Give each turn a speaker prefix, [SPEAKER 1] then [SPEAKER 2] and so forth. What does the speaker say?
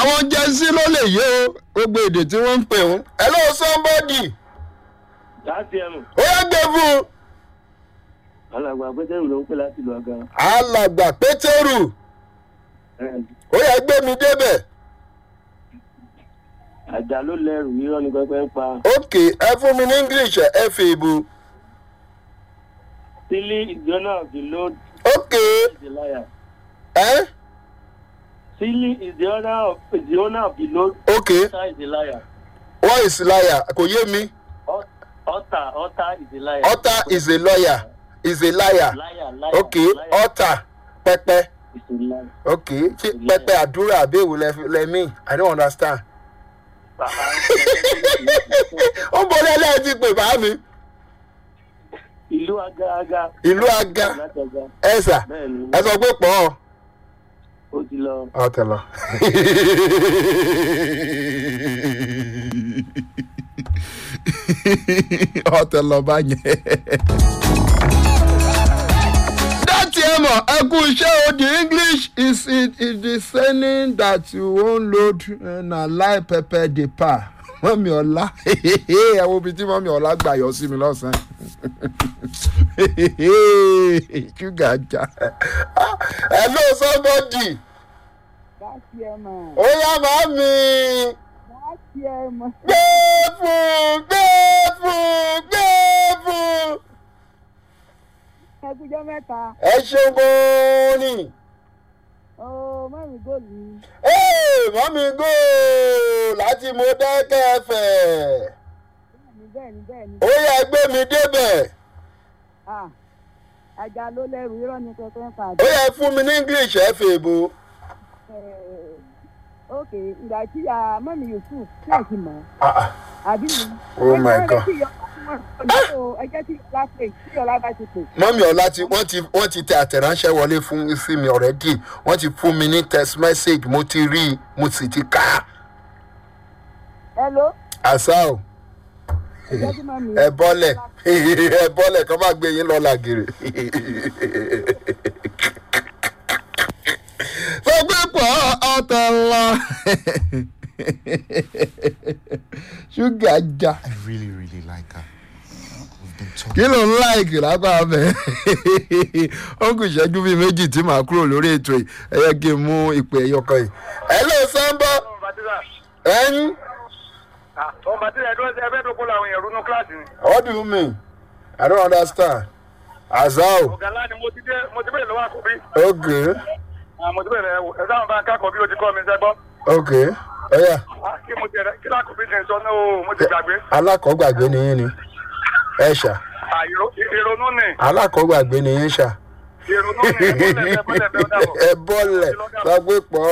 [SPEAKER 1] àwọn jẹ́sí ló lè yé o gbogbo èdè tí wọ́n ń pè wọ́n. hello somebody
[SPEAKER 2] láti ẹnu
[SPEAKER 1] ó yẹ gbé fún un.
[SPEAKER 2] alàgbà pétérù ló ń pè láti ìlú aga
[SPEAKER 1] alàgbà pétérù ó yẹ gbé mi débẹ̀.
[SPEAKER 2] àjà ló lẹrù irọ́ ni pẹpẹ ń pa
[SPEAKER 1] ok ẹ fún mi ní english ẹ fi ìbò.
[SPEAKER 2] sílí ìjọ́nà of the load
[SPEAKER 1] ok
[SPEAKER 2] is the liar
[SPEAKER 1] ẹ
[SPEAKER 2] sílí is the owner of is the owner of the load
[SPEAKER 1] ok
[SPEAKER 2] ọ̀tá is the liar
[SPEAKER 1] what is liar kò yé mi
[SPEAKER 2] Ọ̀- ọ̀tá ọ̀tá is the liar
[SPEAKER 1] ọ̀tá is a lawyer is a liar
[SPEAKER 2] liar liar
[SPEAKER 1] ok
[SPEAKER 2] liar
[SPEAKER 1] ọ̀tá pẹpẹ
[SPEAKER 2] is the liar.
[SPEAKER 1] ok ṣé pẹpẹ àdúrà àbẹ̀wò lẹ́mí i don't understand. ó ń bọ́lá ẹlẹ́yìn ti pè bá mi.
[SPEAKER 2] ìlú aga aga
[SPEAKER 1] ìlú aga
[SPEAKER 2] láti aga
[SPEAKER 1] ẹ̀sà
[SPEAKER 2] bẹ́ẹ̀ ni
[SPEAKER 1] ẹ sọ pé pọ̀ ọ́.
[SPEAKER 2] ó ti lọ
[SPEAKER 1] ọ̀tẹ̀ lọ. ọ̀tẹ̀ lọ bá yẹn. dátì ẹ mọ̀ ẹ kú iṣẹ́ o the english is it is the saying that you wan load uh, na lie pepper dey pa mọ́mí ọ̀la ẹ wo ibi tí mọ́mí ọ̀la gbà yọ sí mi lọ́sàn-án ṣúgà já hello somebody
[SPEAKER 3] láti ẹ mọ̀
[SPEAKER 1] ó yá màámi
[SPEAKER 3] láti ẹ mọ̀
[SPEAKER 1] gbé fún gbé fún gbé fún
[SPEAKER 3] ẹgbẹ́jọ́ mẹ́ta
[SPEAKER 1] ẹ ṣeun gan-an ni.
[SPEAKER 3] ó mẹ́rin góòlù
[SPEAKER 1] Hey, mọ́mí go láti mo dẹ́kẹ́ fẹ̀.
[SPEAKER 3] ní bẹ́ẹ̀ ni bẹ́ẹ̀ ni
[SPEAKER 1] ó yẹ gbé mi débẹ̀.
[SPEAKER 3] Ah, àjà ló lẹ́rù irọ́ ni pẹpẹ ń pa
[SPEAKER 1] ó yẹ fún mi ní english ẹ fè bo.
[SPEAKER 3] ok ìgbà tí a mọ́mí yusuf náà ti mọ̀ àbí mi.
[SPEAKER 1] Oh my God.
[SPEAKER 3] ẹ jẹ́ tí ọlá pè tí ọlá bá ti pè.
[SPEAKER 1] mọ́mí ọ̀la ti wọ́n ti wọ́n ti tẹ àtẹ̀ránṣẹ́ wọlé fún sí mi ọ̀rẹ́dì wọ́n ti fún mi ní text message mo ti rí i mo sì ti kà á.
[SPEAKER 3] hello
[SPEAKER 1] àṣà o
[SPEAKER 3] ẹ jẹ́ tí mọ́mí.
[SPEAKER 1] ẹ bọ́lẹ̀ ẹ bọ́lẹ̀ kọ́ máa gbé yín lọ làgèrè. sọ pé pọ̀ ọ̀tọ̀ lọ ṣúgà já
[SPEAKER 4] I really, really like her. We've been talking.
[SPEAKER 1] kí ló ń láìkì lápá abẹ ó kù ìṣẹ́jú bíi méjì tí màá kúrò lórí ètò yìí ẹ yẹ kí n mú ìpè ẹyọkan yìí. ẹ ló sábà ẹyin
[SPEAKER 5] ọmọ bàtí ẹdún ẹgbẹ́ tó kó làwọn èèyàn runú kíláàsì ni.
[SPEAKER 1] what do you mean i don't understand azao
[SPEAKER 5] ọ̀gá ńlá ni mo ti dé mo ti bẹ̀rẹ̀ lọ́wọ́ àkọ́bí.
[SPEAKER 1] okay
[SPEAKER 5] Ah, mo ti bẹ̀rẹ̀ ẹ sáwọn bá ń kákọ̀ bí o ti kọ́ mi sẹ́gbọ́.
[SPEAKER 1] okay ọ̀yà
[SPEAKER 5] Ah, kí mo ti rẹ̀ kí lákòbí ti ń sọ náà o mo ti gbàgbé.
[SPEAKER 1] alákọ̀ọ́gbàgbé ni yín ni ẹ ṣá
[SPEAKER 5] Ah, ìró- ìrònú ni
[SPEAKER 1] alákọ̀ọ́gbàgbé ni yín ṣá
[SPEAKER 5] ìrònú ni ẹ bọ́lẹ̀ ẹ bọ́lẹ̀ bẹ́ẹ̀ dàbọ̀.
[SPEAKER 1] ẹ bọ́lẹ̀ sọ pé pọ̀